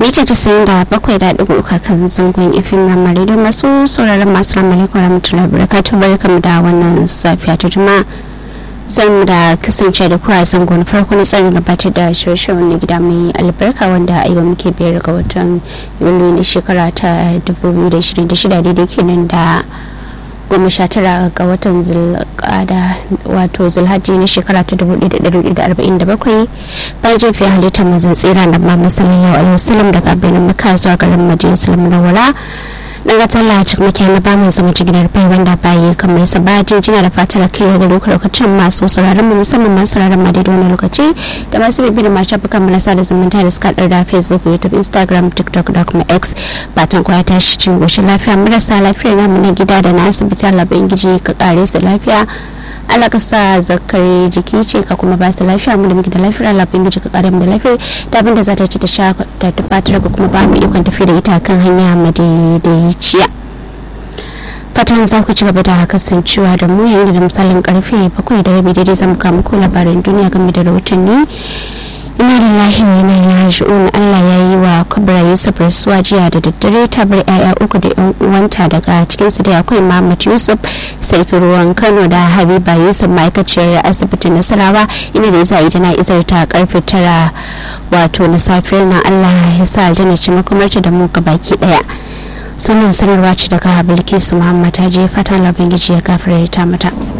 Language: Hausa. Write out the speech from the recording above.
mita tasa'in da bakwai da ɗigo uka kan zangon ifin ramari don masu sauraron masu ramari kwa rahmatullahi barakatu barkamu da wannan safiya ta juma'a zan da kasance da kuwa zangon farko na tsarin gabatar da shirye-shiryen na gida mai albarka wanda a yau muke biyar ga watan yuli na shekara ta 2026 daidai kenan da goma sha tara ga watan zulkada wato zulhaji na shekara ta 1447 bayan jefiya halittar mazan tsira da mamman sallallahu alaihi wasallam daga birnin maka zuwa garin madina salamu na wala dan ga talla cikin muke na bamu zama jigilar bai wanda bayi kamar sa ba jinjina da fatar kai ga lokacin masu sauraron mu musamman masu sauraron mu daidai wani lokaci da masu bibiyar ma shafukan mu na sada zumunta da suka da facebook youtube instagram tiktok da kuma x batan kwaya tashi cin goshin lafiya marasa lafiya namu na gida da na asibiti Allah ubangiji ka kare su lafiya Allah ka sa zakare jiki ce ka kuma ba su lafiya mu da muke da lafiya Allah bin ka kare mu da lafiya da abinda za ta ci ta sha ta tufatar ka kuma ba mu ikon tafi da ita kan hanya madaidaiciya fatan za ku ci gaba da kasancewa da mu yayin da misalin karfe bakwai da rabi daidai zamu kawo muku labaran duniya game da rahotanni ina da lahi wa ina yin raji'un Allah ya yi wa kubra yusuf rasuwa jiya da daddare ta bar yaya uku da yan uwanta daga cikin su da akwai Muhammad Yusuf sarki ruwan Kano da Habiba Yusuf ma'aikaciyar asibitin Nasarawa ina da za a yi jana'izar ta karfe tara wato na safiyar nan Allah ya sa aljanna ce makomarta da mu baki daya sunan sanarwa ce daga Bilkisu Muhammad ta je fatan labin ya gafarta mata.